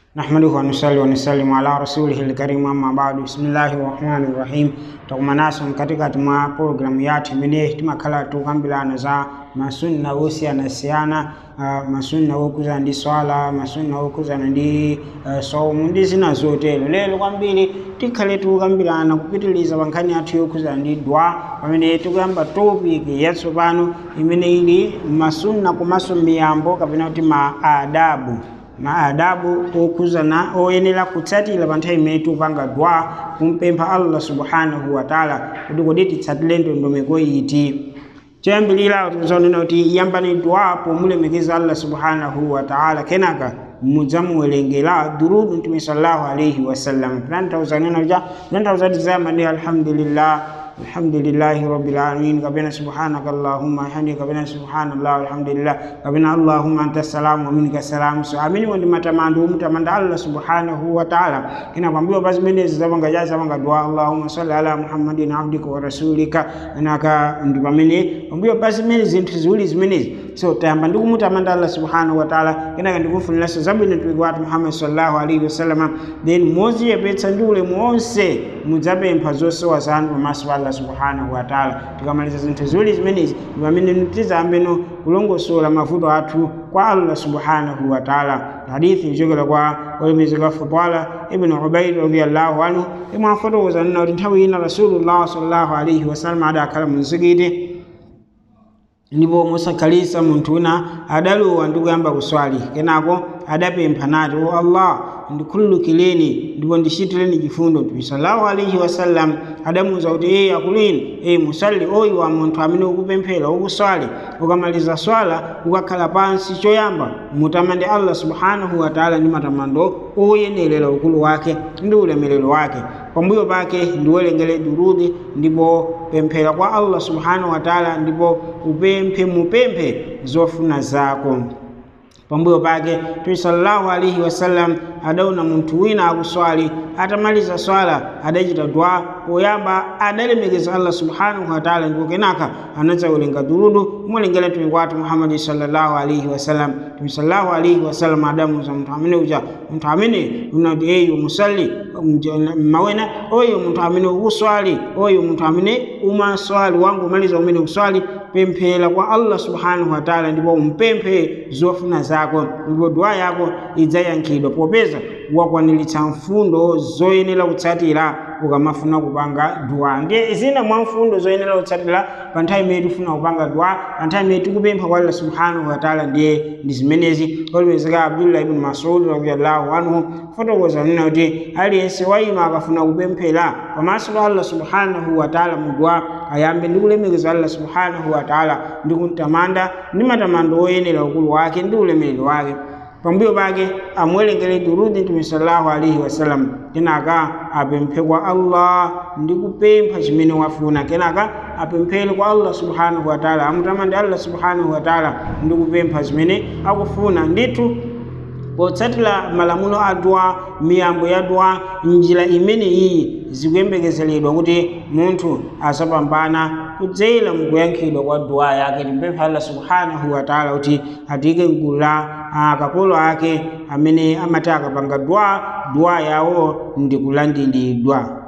نحمده ونصلي ونسلم ala rasulihi lkarimu amma badu bismillahi rahmani rahim takumanaso katikati mwa programu yathu imene timakhala tukambirana za masunna osiyanasiyana uh, masunna okuzana ndi swala masunna okuzana ndi uh, saumu ndi zina zotero lero kwambiri tikhale tukambirana kupitiliza pa nkhani yathu yokuzana ndi dwa pamene tikuyamba topic yatsopano imene ili masunna komanso miyambo kapena kuti ma adabu maadabu okuzana oyenera kutsatira pa nthawi imene tikupanga dua kumpempha allah subhanahu wa taala kuti kodi titsatire ndondomeko iti choyambirira tizonena kuti yambani dua pomulemekeza allah subhanahu wa taala kenaka mudzamuwerengera durudu mtume sallallahu alaihi wasallam pinantauzanena kuja pinantauzati zamani alhamdulillah alhamdulillahi rabbil alamin kabena subhanaka allahumma hamdi kabena subhanallah alhamdulillah kabena allahumma anta salam wa minka salam so amini wandi matamando mutamanda allah subhanahu wa ta'ala kina kwambiwa basi menezi zabanga jaza banga dua allahumma salli ala muhammadin abdika wa rasulika anaka ndi pamene kwambiwa basi mene zinthu ziwiri zimenezi so tayamba ndikumutamanda allah subhanahu wa ta'ala kenaka ndikufuniraso zabwino mtumiki wathu muhammad sallallahu alaihi wasallam then moziyepetsa ndi ulemu wonse mudzapempha zosowa zanu pamaso pa allah subhanahu wa taala tikamaliza zinthu ziwiri zimenezi pamene tizayambeno kulongosola mavuto athu kwa allah subhanahu wa taala hadithi ichokera kwa olemekezeka fudala ibnu ubaid radiallahu anhu imwe afotokoza nena kuti nthawi ina rasulullah sallallahu alaihi wasallam adakhala mu mzikiti ndipo mosakhalisa munthu wina adalowa ndi kuyamba kuswali kenako adapempha nati o allah ndikhululukireni ndipo ndichitireni chifundo mtume sallallahu alaihi wasallam adamuwuza kuti eye akulini eye musalli oyi wa munthu amene ukupemphera ukuswali ukamaliza swala ukakhala pansi choyamba mutamande allah subhanahu wa taala ndi matamando oyenerera ukulu wake ndi ulemerero wake pambuyo pake ndiwerengere durudi ndipo pemphera kwa allah subhanahu wa taala ndipo upemphe mupemphe zofuna zako pambuyo pake mtume sallallahu alaihi wasallam adaona munthu wina akuswali atamaliza swala adachita dua poyamba adalemekeza allah subhanahu wataala ndipo kenaka anadzawerenga durudu kumulengera mtumiki wathu muhammadi sallallahu alaihi wasallam mtume sallallahu alaihi wasallam adamuza munthu amene uja munthu amene unati eyo musalli mawena oyo munthu amene ukuswali oyo munthu amene umaswali wangu umaliza umene uswali pemphera kwa allah subhanahu wataala ndipo umpemphe zofuna zako ndipo dua yako idzayankhidwa popeza wakwaniritsa mfundo zoyenera kutsatira ukamafuna kupanga dua ndiye zina mwa mfundo zoyenera kutsatira pa nthawi imene tifuna kupanga dua pa nthawi imene tikupempha kwa allah subhanahu wataala ndiye ndi zimenezi olemekezeka abdullah ibn masud radiallahu anhu fotokoza nena kuti aliyense wa inu akafuna kupemphera pamaso pa allah subhanahu wataala mu dua ayambe ndi kulemekeza allah subhanahu wataala ndi kumtamanda ndi matamando oyenera ukulu wake ndi ulemerero wake pambuyo pake amuwerengere durudi mtume sallallahu alaihi wasallam kenaka apemphe kwa allah ndi kupempha chimene wafuna kenaka apemphere kwa allah subhanahu wataala amutamande allah subhanahu wataala ndi kupempha zimene akufuna ndithu potsatira malamulo a dua miyambo ya dua njira imene iyi zikuyembekezeredwa kuti munthu asapambana kudzera mukuyankhidwa kwa dua yake timpempha allah subhanahu wataala kuti atike mgulu la akapolo ake amene amati akapanga dua dua yawo ndi kulandiridwa